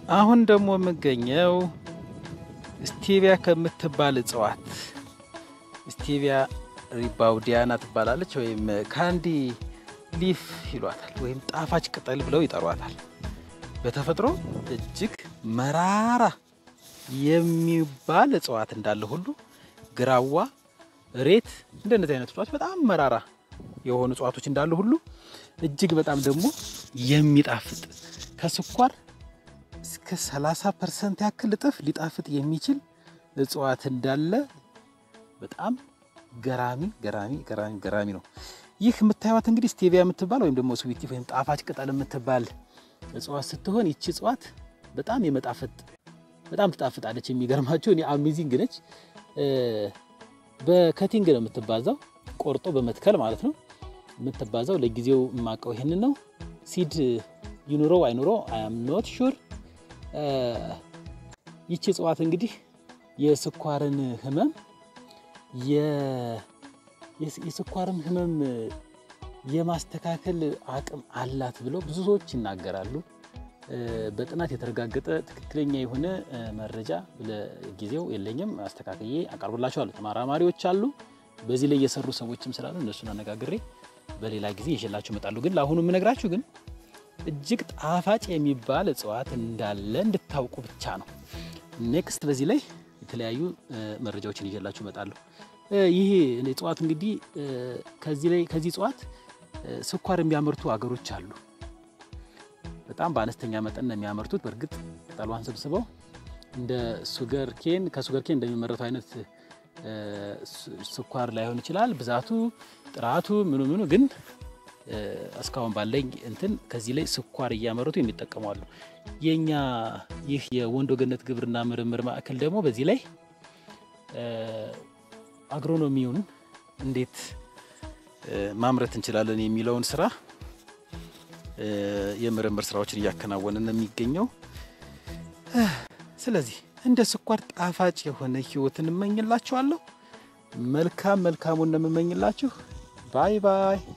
አሁን ደግሞ የምገኘው ስቴቪያ ከምትባል እጽዋት ስቴቪያ ሪባውዲያና ትባላለች፣ ወይም ካንዲ ሊፍ ይሏታል፣ ወይም ጣፋጭ ቅጠል ብለው ይጠሯታል። በተፈጥሮ እጅግ መራራ የሚባል እጽዋት እንዳለ ሁሉ ግራዋ፣ ሬት እንደነዚህ አይነት እጽዋት በጣም መራራ የሆኑ እጽዋቶች እንዳሉ ሁሉ እጅግ በጣም ደግሞ የሚጣፍጥ ከስኳር እስከ 30 ፐርሰንት ያክል እጥፍ ሊጣፍጥ የሚችል እጽዋት እንዳለ በጣም ገራሚ ገራሚ ገራሚ ገራሚ ነው። ይህ የምታዩት እንግዲህ ስቴቪያ የምትባል ወይም ደግሞ ስዊቲ ወይም ጣፋጭ ቅጠል የምትባል እጽዋት ስትሆን ይቺ እጽዋት በጣም የመጣፈጥ በጣም ትጣፍጣለች። የሚገርማቸው እኔ አሜዚንግ ነች። በከቲንግ ነው የምትባዛው፣ ቆርጦ በመትከል ማለት ነው የምትባዛው። ለጊዜው የማውቀው ይህንን ነው። ሲድ ይኑረው አይኑረው አም ኖት ሹር። ይቺ እጽዋት እንግዲህ የስኳርን ህመም የስኳርን ህመም የማስተካከል አቅም አላት ብለው ብዙ ሰዎች ይናገራሉ። በጥናት የተረጋገጠ ትክክለኛ የሆነ መረጃ ለጊዜው የለኝም። አስተካክዬ አቀርብላችኋለሁ። ተመራማሪዎች አሉ፣ በዚህ ላይ የሰሩ ሰዎችም ስላሉ እነሱን አነጋግሬ በሌላ ጊዜ ይዤላችሁ እመጣለሁ። ግን ለአሁኑ የምነግራችሁ ግን እጅግ ጣፋጭ የሚባል እጽዋት እንዳለ እንድታውቁ ብቻ ነው። ኔክስት በዚህ ላይ የተለያዩ መረጃዎችን ይዤላችሁ እመጣለሁ። ይሄ እጽዋት እንግዲህ ከዚህ ላይ ከዚህ እጽዋት ስኳር የሚያመርቱ አገሮች አሉ። በጣም በአነስተኛ መጠን ነው የሚያመርቱት። በእርግጥ ቅጠሏን ሰብስበው እንደ ሱገር ኬን ከሱገር ኬን እንደሚመረተው አይነት ስኳር ላይሆን ይችላል ብዛቱ፣ ጥራቱ፣ ምኑ ምኑ ግን እስካሁን ባለኝ እንትን ከዚህ ላይ ስኳር እያመረቱ የሚጠቀሙ አሉ። የኛ ይህ የወንዶ ገነት ግብርና ምርምር ማዕከል ደግሞ በዚህ ላይ አግሮኖሚውን እንዴት ማምረት እንችላለን የሚለውን ስራ የምርምር ስራዎችን እያከናወነ ነው የሚገኘው። ስለዚህ እንደ ስኳር ጣፋጭ የሆነ ህይወትን እመኝላችኋለሁ። መልካም መልካሙን ነው የምመኝላችሁ። ባይ ባይ